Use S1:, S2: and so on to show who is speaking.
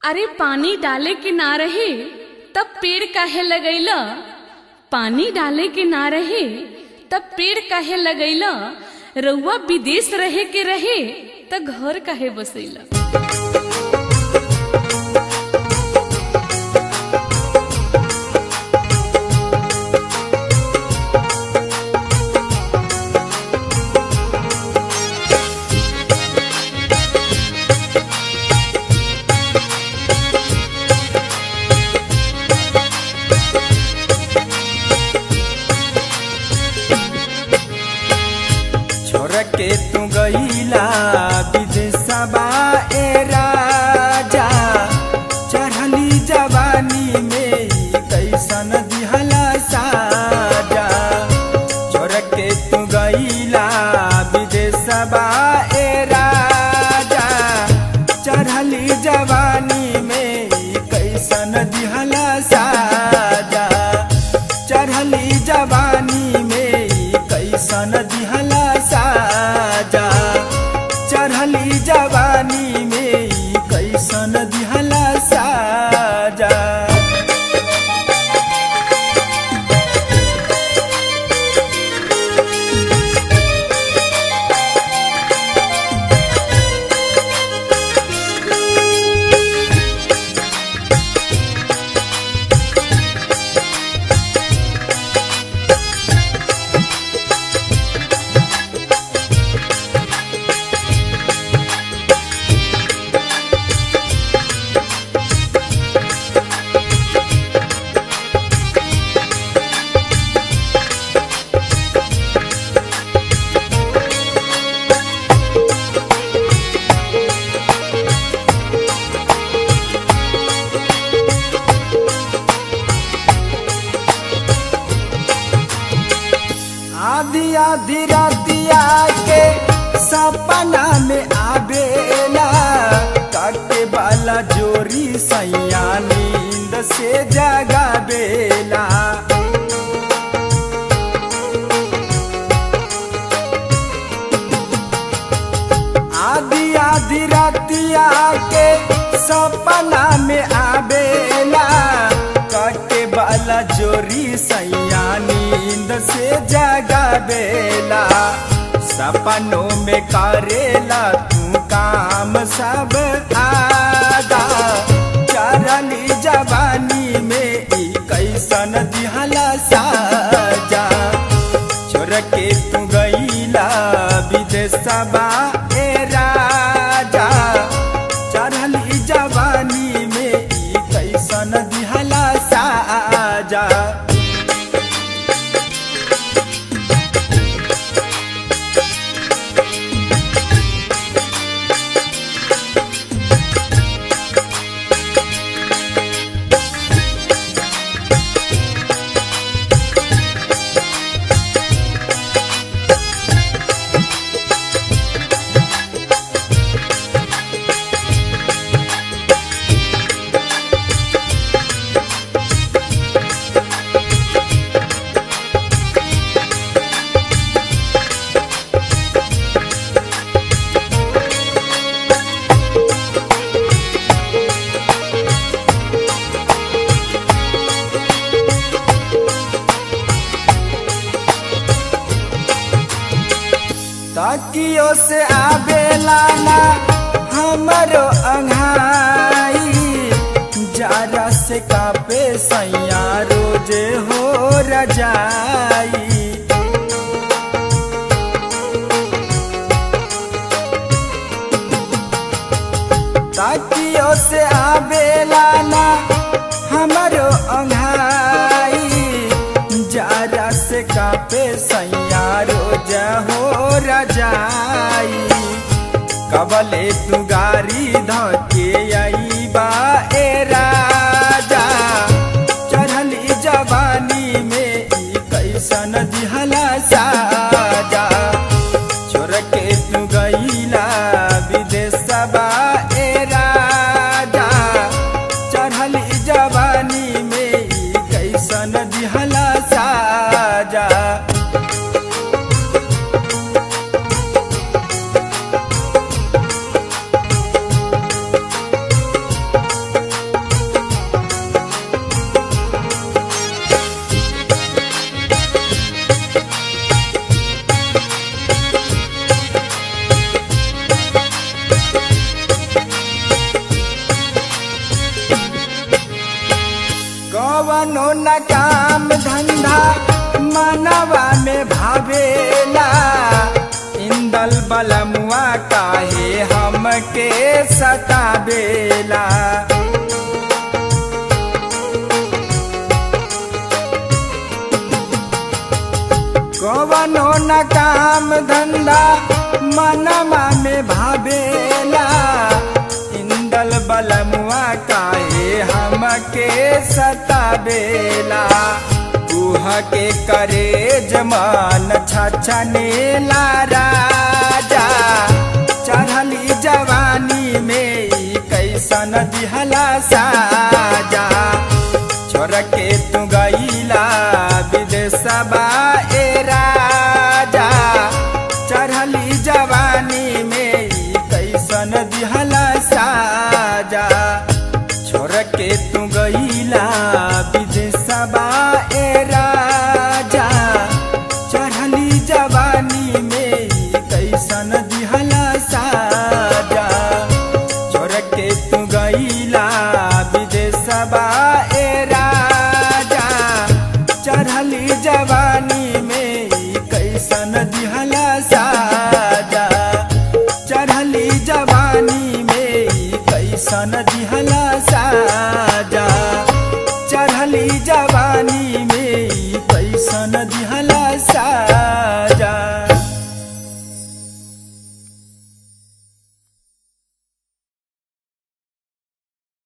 S1: अरे पानी डाले के ना रहे तब पेड़ काहे लगैला पानी डाले के ना रहे तब पेड़ काहे लगैला रउआ विदेश रहे के रहे त घर काहे बसैला
S2: छोड़ के तू गईला विदेशबा ए राजा चढ़ली जवानी में ई कैसन दिहला साजा छोड़ के तू गईला विदेशबा ए राजा चढ़ली जवानी में ई कैसन दिहला साजा चढ़ली जवानी में ई कैसन दिहला साजा चढ़ली जवानी में ई कैसन दिहला साजा आधी आधी रातिया के सपना में आवेला काटे वाला जोरी सैया नींद से जगावेला आधी आधी रातिया के सपना में आवेला कटे वाला जोरी सैया नींद से जगावेला सपनों में करेला तू काम सब आदा चरली जवानी में ई कैसन दिहला साजा छोड़ के तू गईला विदेशबा ए राजा चढ़ली जवानी में ई कैसन दिहला साजा तकियो से आवेला ना हमरो अंघाई जारा से कापे सैया रोजे हो रजाई तकियो से आवेला ना हमरो अंघाई जारा से कापे सैया रोज हो रजाई कबले तू गारी धके आई बा ए राजा चढ़ली जवानी में ई कैसन दिहला साजा छोड़ के तू गईला विदेशबा ए राजा चढ़ली जवानी में ई कैसन दिहला साजा न काम धंधा मनवा में भावेला इंदल बलमुआ काहे हमके सतावेला कवनो न काम धंधा मनवा में भावेला इंदल बलमुआ काहे हमके सतावेला उह के करे जमान छछनेला राजा चढ़ली जवानी में ई कैसन दिहला साजा छोड़ के तू गईला विदेशबा ए राजा चढ़ली जवानी में ई कैसन दिहला साजा छोड़ के तू गईला विदेशबा ए राजा चढ़ली जवानी में ई कैसन दिहला साजा छोड़ के तू गईला विदेशबा ए राजा चढ़ली जवानी में ई कैसन दिहला साजा चढ़ली जवानी में ई कैसन दिहला